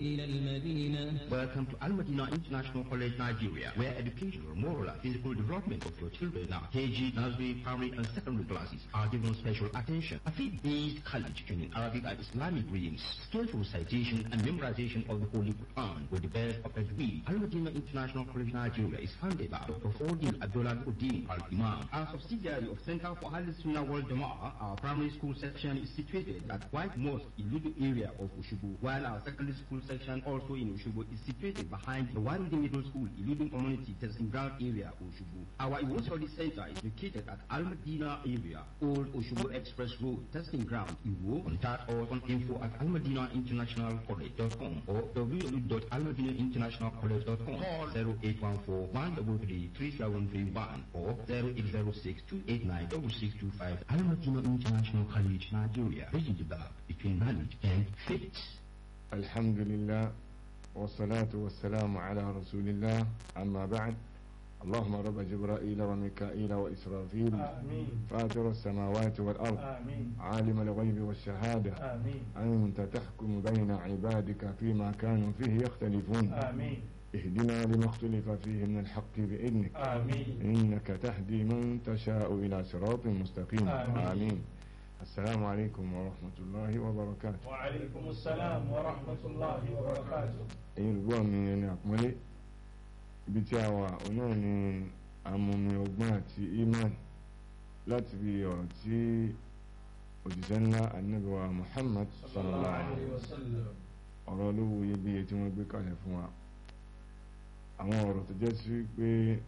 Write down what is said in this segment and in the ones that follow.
إلى المدينة Welcome to Al Madina International College, Nigeria, where educational, moral, and physical development of your children now, KG, nursery, primary, and secondary classes are given special attention. A faith-based college training Arabic and Islamic readings, skillful recitation and memorization of the Holy Quran with the best of every. Al Madina International College, Nigeria is founded by Dr. Fordin Abdullah Uddin Al Imam. A subsidiary of Center for Al Sunnah World Jama'ah, our primary school section is situated at White Mosque in Ludu area of Oshubu, while our secondary school section also in Oshubu is situated behind the Warudi Middle School, Iludun Community Testing Ground area, Oshubu. Our Iwo Study Center is located at Al Madina area, Old Oshubu Express Road, Testing Ground, Iwo. Contact us on info at almadinainternationalcollege.com or www.almadinainternationalcollege.com. Call 0814 133 3731 or 0806 289 6625. Al Madina International College, Nigeria. Bridging the gap between knowledge and faith. الحمد لله والصلاة والسلام على رسول الله أما بعد اللهم رب جبرائيل وميكائيل وإسرافيل آمين فاطر السماوات والأرض آمين عالم الغيب والشهادة آمين أنت تحكم بين عبادك فيما كانوا فيه يختلفون آمين اهدنا لما اختلف فيه من الحق بإذنك آمين إنك تهدي من تشاء إلى صراط مستقيم آمين. آمين السلام عليكم ورحمة الله وبركاته وعليكم السلام ورحمة الله وبركاته ẹ̀yin olùgbọ́ mi ẹni àpọ́nlé ibi tí a wà òun náà ni amúmi ọgbọ́n àti iman láti fi ọ̀rọ̀ tí òjíṣẹ́ ńlá anábíwá Muhammad sallallahu alaihi عليه وسلم ọ̀rọ̀ olówó iyebíye tí wọ́n gbé kalẹ̀ fún wa àwọn ọ̀rọ̀ tó jẹ́ sí pé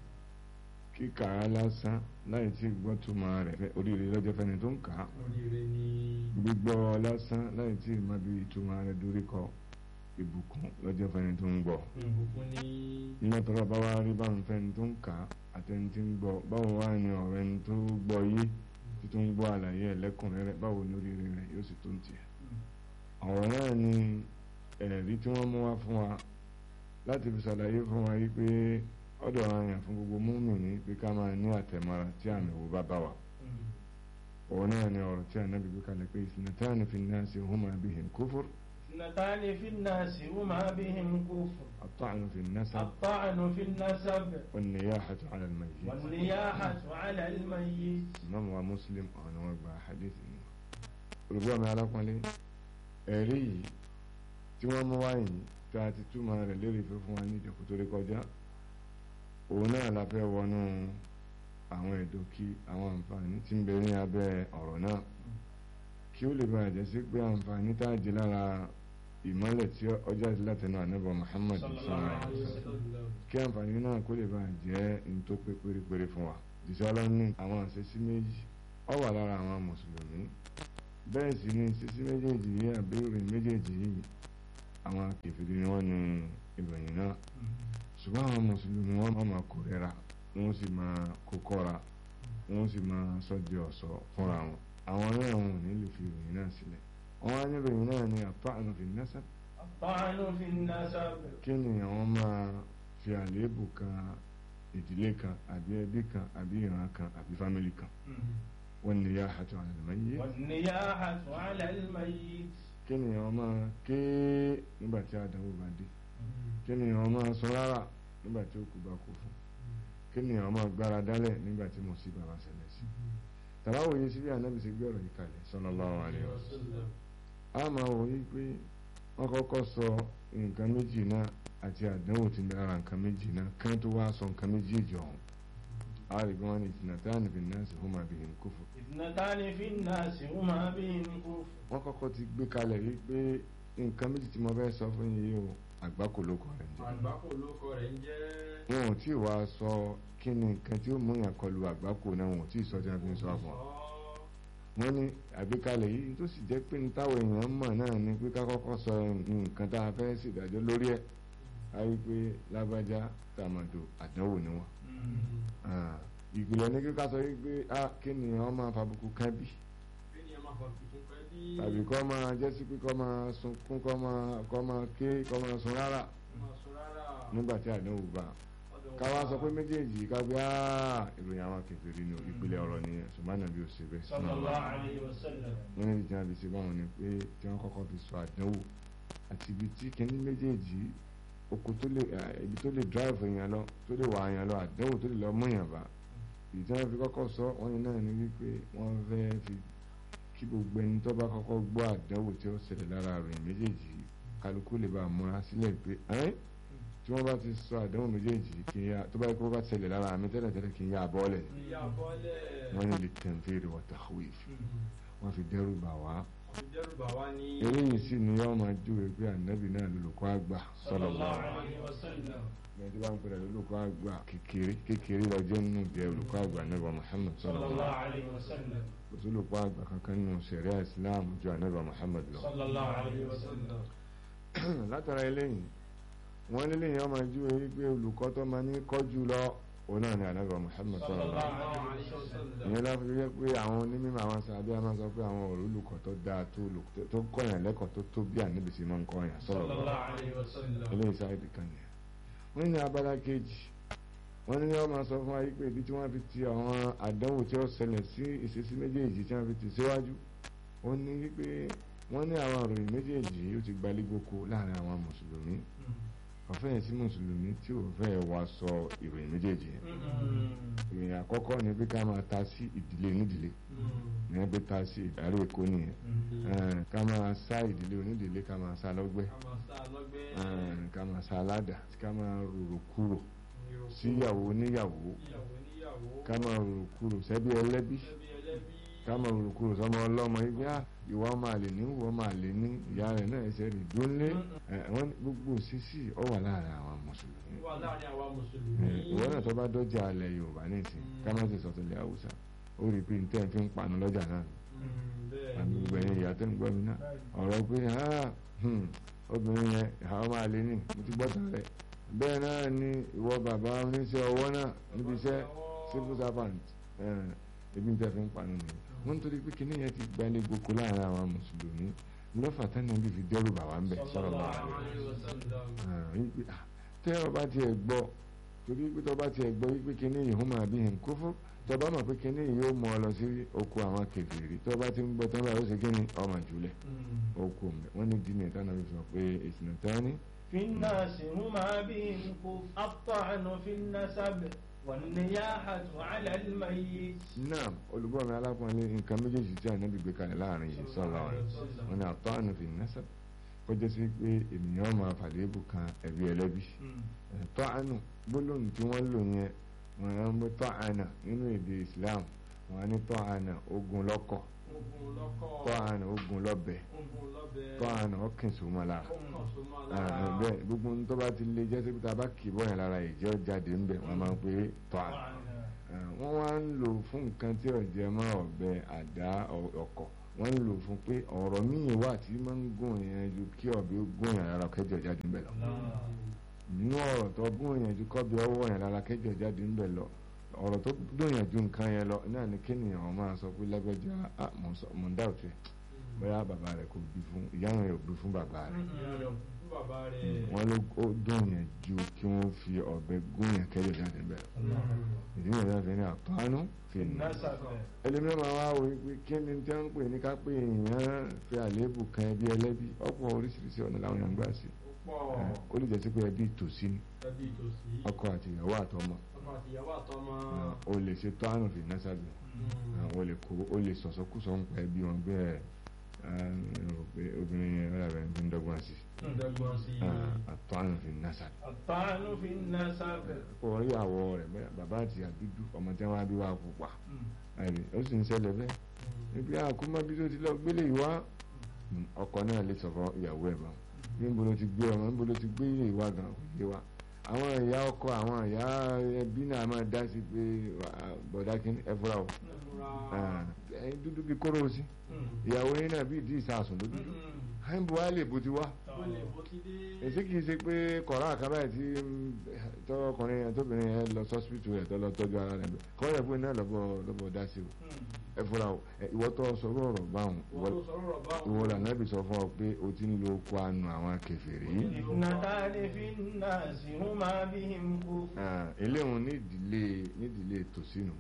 kíkà á lásán láì tí gbọ́ túmọ̀ rẹ̀ fẹ́- oríire lọ́jọ́ fẹ́ni tó ń kà á oríire ni gbígbọ́ lásán láì tí má bí ìtumọ̀ rẹ̀ dorí kọ ìbùkún lọ́jọ́ fẹ́ni tó ń gbọ́ ìbùkún ni nígbà tó bá wá rí báwọn fẹ́ni tó ń kà á àtẹni tí ń gbọ́ báwo wá ní ọ̀rọ̀ ẹni tó gbọ́ yé tí tó ń gbọ́ àlàyé ẹ̀lẹ́kùnrẹ́rẹ́ báwo ní oríire rẹ̀ yóò sì tó ń tiẹ̀ ọ̀rọ̀ náà ni ẹ̀rí tí wọ́n mú wá fún wa láti fi ṣàlàyé fún wa yí pé ọ̀dọ̀ àyàn fún gbogbo múmìnì pé ká máa ní àtẹ̀mọ́ra tí àmì wò bá bá wa òun náà ni ọ̀rọ̀ tí ànábì gbé kalẹ̀ pé ìsìnàtàní fi náà sí huma bihim kufur اثنتان في الناس هما بهم كفر الطعن في النسب الطعن في النسب والنياحة على الميت والنياحة على الميت imam wa muslim ọ̀nà wọn gba hadith ni olùgbọ́ mi alápọ̀nlé ẹ̀rí yìí tí wọ́n mú wáyé tí a ti túmọ̀ rẹ̀ lérè fẹ́ fún wa ní ìjọkú tó rí kọjá òun náà la fẹ́ wọnú àwọn ìdókí àwọn àǹfààní tí ń bẹ ní abẹ́ ọ̀rọ̀ náà kí ó lè bá jẹ́ sí pé àǹfààní tá a jẹ lára ìmọ́lẹ̀ tí ọjà sí látẹnu ànábọ̀ Muhammad صلى الله sallallahu alaihi عليه wasallam وسلم kí àǹfààní náà kó lè bá jẹ́ ní tó pé pérépéré fún wa jùsọ́ ọlọ́ní àwọn àṣẹsí méjì ọ wà lára àwọn mùsùlùmí bẹ́ẹ̀ sì ni sísí méjèèjì yìí àbí ìròyìn méjèèjì yìí àwọn kèfèrí ni wọ́n ní ìròyìn náà ṣùgbọ́n àwọn mùsùlùmí wọ́n máa kórìíra wọ́n sì máa kó kọ́ra wọ́n sì máa sọ di ọ̀ṣọ́ fúnra wọn àwọn náà wọn ò ní lè fi ìròyìn náà sílẹ̀ wọ́n á ní ìròyìn náà ní àtọ́ànù fi nasab الطعن في النسب kí ni àwọn máa fi àléébù kan ìdílé kan àbí ẹbí kan àbí ìran kan àbí fámìlì kan wọ́n ní yá àtọ̀ àlùmọ́yé والنياحة على الميت kí ni àwọn máa ké nígbà tí àdánwò bá dé kí ni àwọn máa sọ rárá nígbà tí òkú bá kú fún kí ni àwọn máa gbára dálẹ̀ nígbà tí mùsíbà bá ṣẹlẹ̀ sí tàbáwòye sí bí ànábì ṣe gbé ọ̀rọ̀ yìí kalẹ̀ sallallahu alaihi wasallam a máa wò yí pé wọ́n kọ́kọ́ sọ nǹkan méjì náà àti àdánwò tí ń bẹ lára nǹkan méjì náà kán tó wá sọ nǹkan méjì ìjọ ọ̀hún a rí bí wọ́n ní ìtìnàtàn fi náà sí huma bihim kufur اثنتان في الناس هما بهم كفر wọ́n kọ́kọ́ ti gbé kalẹ̀ yí pé nǹkan méjì tí mo fẹ́ sọ fún yín yìí o àgbákò ló kọ rẹ̀ ń jẹ́ àgbákò lóko rẹ̀ ń jẹ́ wọn ò tí ì wá sọ kí ni nǹkan tí ó mú yàn kọlu àgbákò náà wọn ò tí ì sọ tí wọ́n fi ń sọ fún ọ wọ́n ní àgbékalẹ̀ yìí tó sì jẹ́ pé ní táwọn èèyàn mọ̀ náà ni pé ká kọ́kọ́ sọ nǹkan tá a fẹ́ ṣèdájọ́ lórí ẹ̀ á rí pé lágbájá tàmàdò àdánwò ni wọ́n. Ah, ìgbìlẹ̀ ní kíkà sọ wípé a kí ni wọ́n máa fàbùkù kan bí tàbí kọ́ máa jẹ́ sí pé kọ́ máa sunkún kọ́ máa kọ́ máa ké kọ́ máa sun rárá nígbà tí àdánwò bá káwá sọ pé méjèèjì ká gbé áà ìròyìn àwọn kèfèrí ni ìpìlẹ̀ ọ̀rọ̀ nìyẹn ṣùgbọ́n ànábì ò ṣe bẹ́ẹ̀ sallallahu alayhi wa sallam wọ́n ní ìdí àbí ṣe báwọn ni pé tí wọ́n kọ́kọ́ fi sọ àdánwò àti ibi tí kíní méjèèjì oko tó lè ibi tó lè drive èèyàn lọ tó lè wà èèyàn lọ àdánwò tó lè lọ mú èèyàn bá ìdí tí wọ́n fi kọ́kọ́ sọ wọ́n ní náà ní wípé wọ́n fẹ́ fi kí gbogbo ẹni tó bá kọ́kọ́ gbọ́ àdánwò tí ó ṣẹlẹ̀ lára rẹ̀ méjèèjì kálukú lè bá a múra sílẹ̀ pé ẹ́n tí wọ́n bá ti sọ àdánwò méjèèjì kí n yá tó bá yẹ kó bá ṣẹlẹ̀ lára mi tẹ́lẹ̀ tẹ́lẹ̀ kí n yá abọ́lẹ̀ ìyá bọ́lẹ̀. wọ́n ní lè tẹ̀m̀fèrè wa takhwif wọ́n fi dẹ́rù bà wá ìdẹ́rùbà wa ní. eléyìí sì ni yọ́ máa júwe pé ànábì náà lolùkọ́ àgbà sallallahu alaihi wasallam. ẹni tí wọ́n ń pèrè lolùkọ́ àgbà kékeré kékeré lọ́jọ́ nínú jẹ́ olùkọ́ àgbà ànábì Muhammad sallallahu sallallahu alaihi wasallam. kò sí olùkọ́ àgbà kankan nínú sẹ̀ríà Islam ju ànábì Muhammad lọ. sallallahu alaihi wasallam. látara eléyìí wọ́n nílé yẹn máa júwe wípé olùkọ́ tó máa ní kọ́jú lọ òun náà ni ànábì Muhammad sallallahu sallallahu alaihi alaihi wasallam. ìyẹn láti fi jẹ́ pé àwọn onímọ̀ àwọn sàbí a máa sọ pé àwọn olùkọ́ tó dáa tó olùkọ́ tó kọ́yàn lẹ́kọ̀ọ́ tó tó bí ànábì sí máa ń kọ́yàn sọ̀rọ̀ lọ sallallahu alaihi wasallam. eléyìí sáyẹ́dì kan nìyẹn wọ́n ní abala kejì wọ́n ní wọ́n máa sọ fún wa yìí pé ibi tí wọ́n fi ti àwọn àdánwò tí ó ṣẹlẹ̀ sí ìṣesí méjèèjì tí wọ́n fi ti síwájú ó ní wípé wọ́n ní àwọn àròyìn méjèèjì ó ti gbalígboko láàrin àwọn mùsùlùmí ọ̀fẹ́ sí mùsùlùmí tí ò fẹ́ wá sọ ìròyìn méjèèjì yẹn ìròyìn àkọ́kọ́ ni pé ká máa ta sí ìdílé onídìílé ní ẹgbẹ́ ta sí ìdarí èkó nìyẹn Eh, ká máa sá ìdílé onídìílé ká máa sá lọ́gbẹ́ Eh, ká máa sá aládàá ká máa rorò kúrò síyàwó oníyàwó ká máa rorò kúrò sẹ́bí ẹlẹ́bí ká máa rorò kúrò sọmọ ọlọ́mọ ibi á ìwà ọmọ àlè ní ìwà ọmọ àlè ní ìyá rẹ̀ náà ẹsẹ̀ rẹ̀ dúnlé wọ́n ní gbogbo sísì ọ wà láàrin àwọn mùsùlùmí wà láàrin àwa mùsùlùmí. Eh, ìwọ náà tó bá dọ́jà alẹ̀ Yorùbá nísìn ká má ti sọ̀tọ̀ ilẹ̀ Haúsá ó rí i pé ntẹ́ fi ń panu lọ́jà náà àmì gbogbo ẹ̀yìn ìyá tó ń gbọ́ mi náà ọ̀rọ̀ pé ah, hmm, obìnrin yẹn àwọn máa lé ní mo ti gbọ́tàn rẹ̀ bẹ́ẹ̀ náà ni ìwọ bàbá oníṣẹ́ ọwọ́ náà níbi iṣẹ́ civil servant eh, ebi ń tẹ́ fi ń panu nìyẹn wọ́n ń torí pé kíní yẹn ti gbalẹ̀ gboko láàrin àwọn mùsùlùmí lọ́fà tánà bí fi dẹ́rù bàwá ń bẹ̀ sọ̀rọ̀ bàwá wípé ah, tẹ́ ọ bá tiẹ̀ gbọ́ torí pé tọ́ bá tiẹ̀ gbọ́ wípé kíní yìí hùn máa bí hìn kófó tọ́ bá mọ̀ pé kíní yìí yóò mọ ọ lọ sí oko àwọn kèfèrí tọ́ bá ti ń gbọ́ tán báyìí ó ṣe kíní ọmọ jùlẹ̀ oko mẹ́ wọ́n ní dínà ìtànà fi sọ pé ìsìnà tání في الناس هما بهم كف الطعن في النسب والنياحة على الميت náà olùgbọ́ mi alákùnrin nǹkan méjèèjì tí ànábì gbé kalẹ̀ láàrin yìí sọ̀rọ̀ rẹ̀ wọ́n ní àtọ́ àná fi nasab kọjá sí pé ènìyàn máa fàlébù kan ẹ̀bí ẹlẹ́bí tọ́ àánú gbólóhùn tí wọ́n lò yẹn wọ́n á ń gbé tọ́ àánà nínú èdè Islam wọ́n á ní tọ́ àánà ogun lọ́kọ̀ ogun lọ́kọ̀ tọ́ àánà ogun lọ́bẹ̀ ogun lọ́bẹ̀ tọ́ àánà ọkìn sòmọ́ lára ọkàn tó máa Ah, lára bẹ́ẹ̀ gbogbo ohun tó bá ti lè jẹ́ síbi tá a bá kì í bọ́ yẹn lára ìjẹ́ jáde ńbẹ̀ wọ́n máa ń pè é tọ́ àánà Ah, wọ́n wá ń lò fún nǹkan tí ọ̀jẹ̀ mọ́ ọ̀bẹ àdá ọ- ọkọ̀ wọ́n ń lò fún pé ọ̀rọ̀ míì wà tí máa ń gùn yẹn ju kí ọ̀bẹ ó gùn yẹn lára kẹjọ jáde ńbẹ̀ lọ nínú ọ̀rọ̀ tó gùn yẹn ju kọ́bẹ ọwọ́ yẹn lára kẹjọ jáde ńbẹ̀ lọ ọ̀rọ̀ tó dùn yẹn ju nǹkan yẹn lọ náà ni kéèyàn ọ̀ máa sọ pé lágbájá ah, mò ń sọ- mò ń dá òtún ẹ̀ bóyá bàbá rẹ̀ kò bí fún ìyá rẹ̀ ò bí fún bàbá rẹ̀ fún bàbá rẹ̀ wọ́n ló ó dùn yẹn ju kí wọ́n fi ọ̀bẹ gùn yẹn kẹjọ jáde ńbẹ̀ lọ ìdí yẹn náà fi ní àtọ́nú fi nà násàbẹ̀ ẹlẹ́mìíràn máa wá wò pé kí ni tí wọ́n ń pè ní ká pé èèyàn fi àléébù kan ẹbí ẹlẹ́bí ọ̀pọ̀ oríṣiríṣi ọ̀nà làwọn èèyàn ń gbà sí ó pọ̀ Eh, ó lè jẹ́ sí pé ẹbí tòsí ni ẹbí ìtòsí ọkọ àti ìyàwó àtọmọ ọkọ àti ìyàwó àtọmọ Eh, ó lè ṣe tó àrùn fi násàbí ó lè kó ó lè sọ̀sọ́kùsọ ń pa ẹbí wọn bẹ́ẹ̀ rò pé obìnrin yẹn rẹ̀ rẹ̀ ń dọ́gbọ́n sí ǹdẹ́gbọ́n sí àtọ́ àrùn fi násàbí الطعن في النسب ó rí àwọ̀ rẹ̀ bẹ́ẹ̀ bàbá àti àdúdú ọmọ tí wọ́n á bí wá pupa ẹ̀rí ó sì ń ṣẹlẹ̀ bẹ́ẹ̀ níbi àkómọ́ bí tó ti lọ gbélé ìwá ọkọ náà lè sọ fún ìyàwó ẹ̀ bá níbo ló ti gbé ọmọ níbo ló ti gbé ilé ìwá gan kò yé wa àwọn ìyá ọkọ àwọn ìyá ẹbí náà máa dá sí pé ah, bọ̀dá kí ẹ fúra o Ah, ẹyin dúdú bí kóró sí ìyàwó yín náà bí ìdí ìsàsùn ló dúdú àìbò wa lè bó ti wá èsì kìí ṣe pé kọ̀ọ̀rọ̀ àkàbà ẹ̀ tí tọkùnrin yẹn tóbìnrin yẹn lọ sọ́sìpìtì rẹ̀ tó lọ tọ́jú ara rẹ̀ bẹ́ẹ̀ kọ́ yẹ pé náà lọ́bọ̀ lọ́bọ̀ dá sí o ẹ fúra o ẹ, ìwọ tó sọ̀rọ̀ ọ̀rọ̀ báwọn ìwọ ìwọ lànà bí sọ fún ọ pé o ti ń lo oko anu àwọn kèfèrí اثنتان في الناس هما بهم كفر Ah, eléwọn ní ìdílé ní ìdílé tòsínú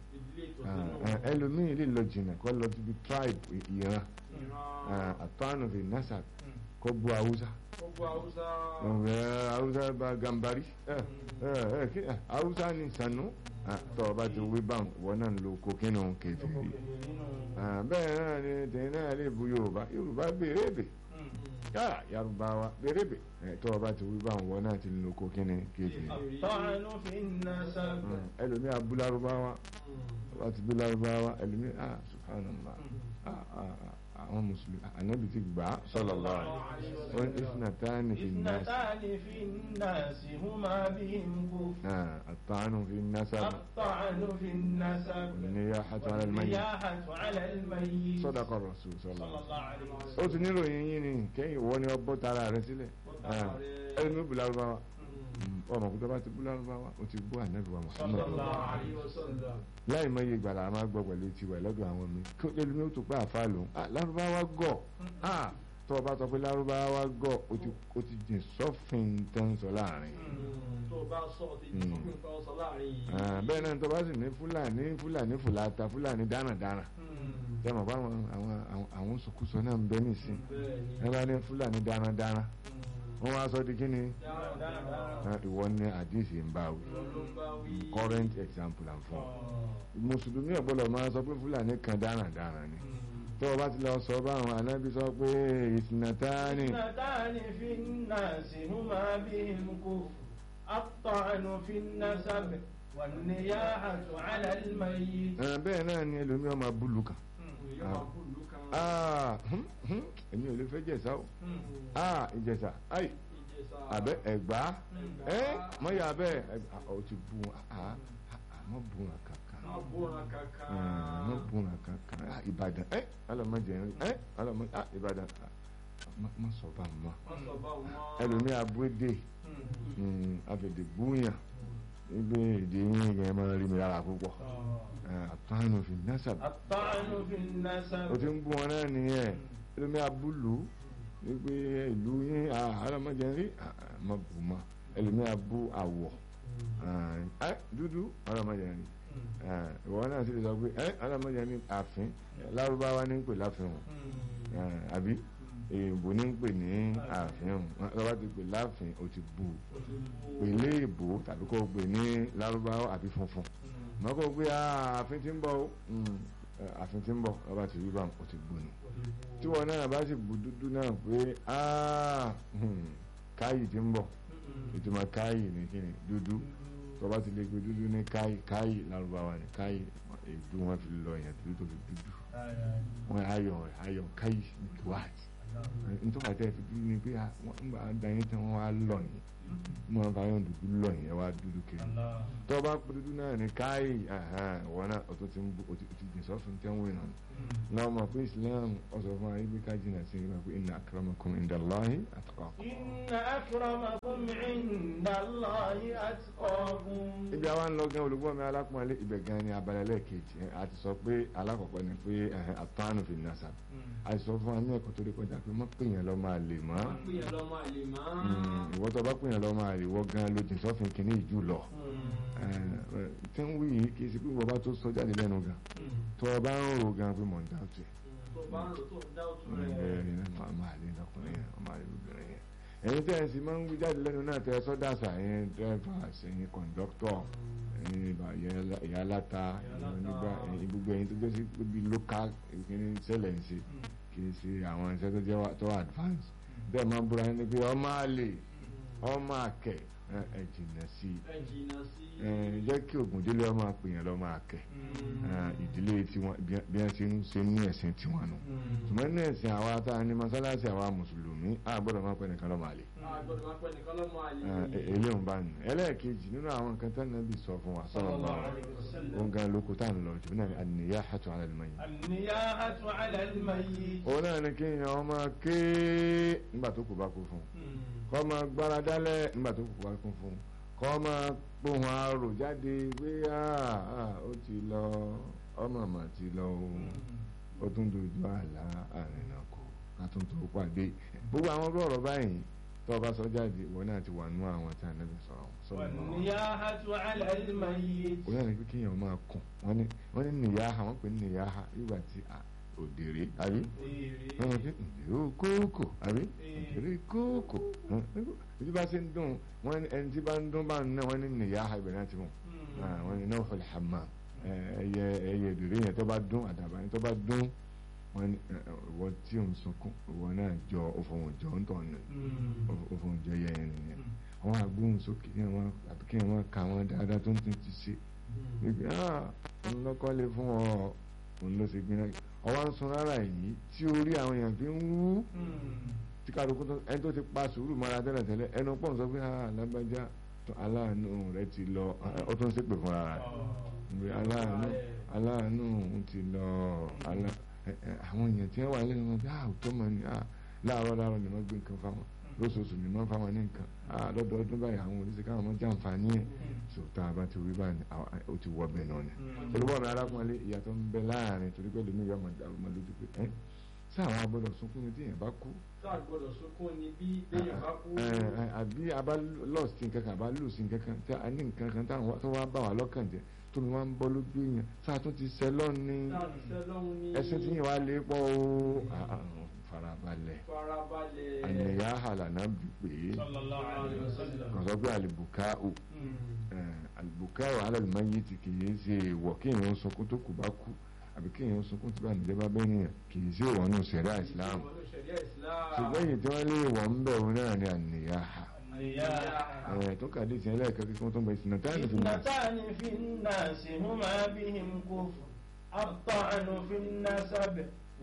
ẹlòmíì lè lọ jìnnà kó lọ síbi tribe ìran àtọ́nù fi nasa kó bu haúsá gbogbo haúsá ọ̀rẹ́ haúsá bá gambari ẹ ẹ ẹ kí ẹ, haúsá ni sànú Ah, tọ́ ọ bá ti wí báwọn wọn náà ń lo kokínú kẹfìrí nínú Ah, bẹ́ẹ̀ náà ni tẹ̀yìn náà lè bu yorùbá yorùbá béèrè bè yàrá yarúbáwá béèrè bè ẹ, tọ́ ọ bá ti wí báwọn wọn náà ti ń lo kokínú kẹfìrí الطعن في النسب ẹlòmí abú lárúbáwá wọ́n ti bí lárúbáwá ẹlòmí ah subhanallah ah ah ah, àwọn mùsùlùmí ànábì ti gbà á sallallahu alaihi wasallam wọ́n isnatani fi nas اثنتان في الناس هما بهم كفر ah at-ta'nu fi nasab الطعن في النسب والنياحة على الميت والنياحة على الميت sadaqa rasul صلى sallallahu الله عليه ó وسلم ti níròyìn yín ni kẹ́yìn wọ́n ni ọbọ̀ tara rẹ̀ sílẹ̀ Ah, ẹlòmí bú lárúbáwá ọmọ kúta bá ti bú lárúbáwá ó ti bú ànábì wa صلى Muhammad الله عليه وسلم láì mọ iye ìgbàlá a máa gbọ́ pẹ̀lú tiwa lọ́dọ̀ àwọn mi kí ẹlòmí ó tó pé àfa lòun ah lárúbáwá gọ̀ ah tó o bá sọ pé lárúbáwá gọ̀ ó ti ó ti jìn sọ́fìn tó ń sọ láàrin tó bá sọ ti Mm. sọ pé nǹkan sọ láàrin yìí. Ah, bẹ́ẹ̀ náà tó bá sì ní fúlàní fúlàní fùlàtà fúlàní dáradára tẹ́ mọ̀ bá àwọn àwọn àwọn- àwọn sòkúsọ náà ń bẹ nísìn bẹ́ẹ̀ ni ẹ bá ní fúlàní dáradára wọ́n wá sọ di kí ni dáradára Ah, ìwọ ní àdìsí ń bá wí ló ń bá wí. current example and fún mùsùlùmí ọ̀gbọ́dọ̀ máa sọ pé fúlàní kan dáradára ni tó o bá ti lọ sọ báwọn anábì sọ pé ìsìnàtàní اثنتان في الناس هما بهم كفر الطعن في النسب والنياحة على الميت Ah, bẹ́ẹ̀ náà ni ẹlòmí ọmọ búlù kan Èèyàn máa kú ìlú kan. Ah, hmm, hmm, èmi ò lè fẹ́ jẹ̀sà o Ah, ìjẹ̀sà ai Ìjẹ̀ṣà. àbẹ́ ẹ̀gbá Ẹ̀gbá. ẹ́ mọ́yà abẹ́ ọ ti bu ah àmọ́ bu wọn kankan Má bóra kankan. àmọ́ bu wọn kankan Ah, Ìbàdàn ẹ́ ọlọ́mọdé ẹ́ ọlọ́mọdé ah Ìbàdàn ah, má- má sọ bá mọ́ Má sọ bá wọn. ẹlòmí abúdé àfẹ̀dẹ̀ búyàn níbi èdè yín yẹn máa rí mi lára púpọ̀ àtúnánù fi násàbí الطعن في النسب o ti ń bú wọn náà nìyẹn ẹlòmí abúlù wípé ìlú yín ọlọ́mọdé rí má bù mọ́ ẹlòmí abú àwọ̀ ẹ dúdú ọlọ́mọdé rí ìwọ náà sì lè sọ pé ẹ ọlọ́mọdé rí àfin lárúbáwá ní pè láfin wọn àbí èèbò ní pè ní àfin wọn lọ́wọ́ ti pè láfin o ti bù pè lé èèbò tàbí kó o pè ní lárúbáwá àbí funfun mọ́ kó o pé àfin ti ń bọ̀ o Mm, eh, àfin ti ń bọ̀ lọ́wọ́ ti rí bá o ti bù nù tí wọn náà bá sì bù dúdú náà pé ah, hmm, káyì ti ń bọ̀ ìtumọ̀ káyì ní kíni dúdú tó bá ti lè gbé dúdú ní káyì káyì lárúbáwá ní káyì èdú wọn fi lọ yẹn dúdú tó fi dúdú wọn ayọ̀ rẹ̀ ayọ̀ káyì ní kíwáàtì nítorí àti ẹ̀fí dúdú ni pé ah, wọ́n ń bá dání tí wọ́n wá lọ yìí wọ́n bá yọ̀ dúdú lọ yìí ẹ wá dúdú kiri tó bá pé dúdú náà ní káyì wọn náà o tó ti ń bú o ti o ti jìn sọ́fún tẹ́wọ̀n náà náà mọ̀ pé Islam ọ̀sọ̀ fún ayé bí ká jìnnà sí i pé inna akramakum indallahi atqakum. إن أكرمكم عند الله أتقاكم ibi àwa ń lọ gan olùgbọ́ mi alápọ̀nlé ibẹ̀ gan ni abalẹ̀ lẹ́ẹ̀kejì ẹ̀, a ti sọ pé alákọ̀ọ́kọ́ ni pé ẹ̀hẹ̀, àtọ́nù fi nàṣà a ti sọ fún wa ní ẹ̀kọ́ tó rí kọjá pé mọ́ pè yẹn lọ́ máa lè mọ́ Má pè yẹn lọ́mọ àlè mọ́. ìwọ́ tó bá pè yẹn lọ́ máa lè wọ́ gan ló jìn sọ́fin kìíní ìjù lọ tí ń wí yìí kì í ṣe pé wọ́n bá tó sọ jáde lẹ́nu gan tó o bá ń rò gan pé mọ̀ ń dá ọ̀tún ẹ̀ Tó bá ń lò tó ń dá òtún bẹ́ẹ̀ rẹ̀. ni náà máa lè lọkùnrin yẹn máa lè lóbìnrin yẹn ẹ̀yin tẹ́ ẹ̀ sì máa ń wí jáde lẹ́nu náà tẹ́ ẹ sọ́dàṣà ẹ̀yin drivers ẹ̀yin kọ̀ǹdọ́tọ̀ ẹ̀yin ìbà- ìyá aláta ẹ̀yin onígbà ẹ̀yin gbogbo ẹ̀yin tó jẹ́ sí pé bí local ìkíní sẹ́lẹ̀ ń ṣe kì í ṣe àwọn iṣẹ́ tó jẹ́ wà- tó advance bẹ́ẹ̀ máa ń búra ẹni pé ọmọ àlè ọmọ àkẹ́ ẹ ẹ jìnnà sí i Ẹ jìnnà sí. ẹ jẹ́ kí Ògúndélé ọmọ àpèyàn lọ́mọ àkẹ́ ẹ, ìdílé tiwọn bí bí wọ́n ṣe ń ṣe ní ẹ̀sìn tiwọn nù ṣùgbọ́n ní ẹ̀sìn àwa tá a ní mọ́sálásí àwa mùsùlùmí a gbọ́dọ̀ máa pẹ́ nìkan lọ́mọ àlè A gbọ́dọ̀ máa pẹ́ nìkan lọ́mọ àlè. eléyìí bá nù ẹlẹ́ẹ̀kejì nínú àwọn nǹkan tó nàbì sọ fún wa sọ̀rọ̀ lọ òun gan lóko tá à ń lọ jù náà ni an-niyahatu 'ala al-mayyit النياحة على الميت òun náà ni kéèyàn ọmọ ké nígbà tó kù bá kú fún un kọ́ máa gbára dálẹ̀ nígbà tó kù bá kú fún un kọ́ máa pohùn arò jáde pé "Ah, ah, ó ti lọ ọmọ mà ti lọ o ó tún dojú àlá àrìnàkò ká tún tó pàdé gbogbo àwọn ọ̀rọ̀ ọ̀rọ̀ báyìí tó o bá sọ jáde ìwọ náà ti wà nú àwọn tí a nẹ́bí sọ̀rọ̀ sọ̀rọ̀ náà والنياحة على الميت òun náà ni pé kéèyàn máa kùn wọ́n ní wọ́n ní nìyáha wọ́n pè ní nìyáha nígbà tí à- òdèrè àbí Èrè. wọ́n fi òdèrè kókò àbí òdèrè kókò ibi bá ṣe ń dùn wọ́n ní ẹni tí bá ń dún bá ń ná wọ́n ní nìyá ibẹ̀ náà ti mú wọ́n ní náà fọlẹ̀ hàmà ẹyẹ ẹyẹ òdèrè yẹn tó bá dún àdàbà yẹn tó bá dún wọ́n ní ẹ, ẹ, ìwọ tí ò ń sunkún ìwọ náà jọ òfòwòn jọ ń tọ̀ nù òfòwòn jọ yẹ yẹn nìyẹn àwọn agbóhùn sókè kí wọ́n àbí kí wọ́n ka wọn dáadáa tó ń tún ti ṣe wípé ah òun lọ́kọ́ lè fún ọ òun ló ṣe gbiná ọwọ́ ń sun rárá yìí tí orí àwọn èèyàn fi ń wú tí kálukú tó ẹni tó ti pa sùúrù mọ́ra tẹ́lẹ̀ tẹ́lẹ̀ ẹnu pọ̀ ń sọ pé ah lágbájá tó aláàánú rẹ ti lọ ó tó ń ṣépè fún ara rẹ̀ ìwé aláàánú aláàánú òun ti lọ alá ẹ, ẹ, àwọn èèyàn tí wọ́n wà lẹ́nu wọn bí ah òótọ́ mọ̀ ni ah láàárọ̀ láàárọ̀ ni wọ́n gbé nǹkan fáwọn lóṣooṣù ni wọ́n fáwọn ní nǹkan ah lọ́dọọdún báyìí àwọn oníṣẹ́ káwọn máa jàǹfààní ẹ̀ so tá a bá ti wí báyìí àwọn- ó ti wọ bẹ́ẹ̀ náà ni olùkọ́ mi arákùnrin ìyàtọ̀ ń bẹ láàrin torí pé lómi yọ ọmọ lójú pé ẹ́ sáwọn agbọ́dọ̀ sunkún ní tíyẹn bá kú sáà gbọ́dọ̀ sunkún ni bí béèyàn bá kú ẹ, ẹ, àbí abá lọ́ọ̀sì nǹkan kan àbá lùsì nǹkan kan tí a ní nǹkan kan táwọn wá- tó wá bá wà lọ́kàn jẹ́ tómi wá ń bọ́ lójú èèyàn sáà tún ti sẹ́ lọ́ọ̀ni sáà ti sẹ́ lọ́hún ní ẹsẹ̀ tí yẹn wá lé pọ̀ o Ah, ah, farabalẹ̀ farabalẹ̀ àníyá àlànà bí pé sallallahu alaihi wasallam kàn sọ pé àlìbùká o àlìbùká o alàlùmọ́ yìí ti kì í ṣe èèwọ̀ kí èèyàn sunkún tó kù bá kú àbí kí èèyàn sunkún tí bá nìjẹ́ bá bẹ́ẹ̀ nìyẹn kì í ṣe ìwọ̀n nù sẹ̀ríà Islam Ìwọ̀n ní ṣẹ̀ríà Islam. ṣùgbọ́n èyí tí wọ́n lé ìwọ̀n ń bẹ̀ òun náà ni àníyá النياحة ẹ̀ tó kàdé ìsìn ẹlẹ́ẹ̀kẹ́ kíkún tó ń bẹ ìsìn náà fi náà اثنتان في الناس هما بهم كفر الطعن في النسب